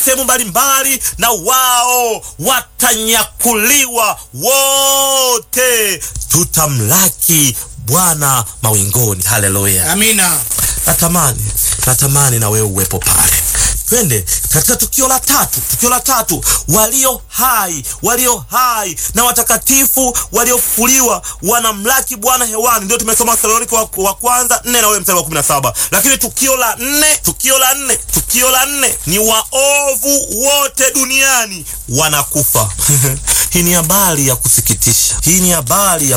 sehemu mbalimbali, na wao watanyakuliwa wote, tutamlaki Bwana mawingoni. Haleluya! Amina. Natamani, natamani na wewe uwepo pale. Twende katika tukio la tatu. Tukio la tatu, walio hai, walio hai na watakatifu waliofufuliwa wanamlaki Bwana hewani. Ndio tumesoma Wathesalonike wa, wa kwanza nne na ule mstari wa kumi na saba. Lakini tukio la nne, tukio la nne, tukio la nne ni waovu wote duniani wanakufa. Hii ni habari ya kusikitisha. Hii ni habari ya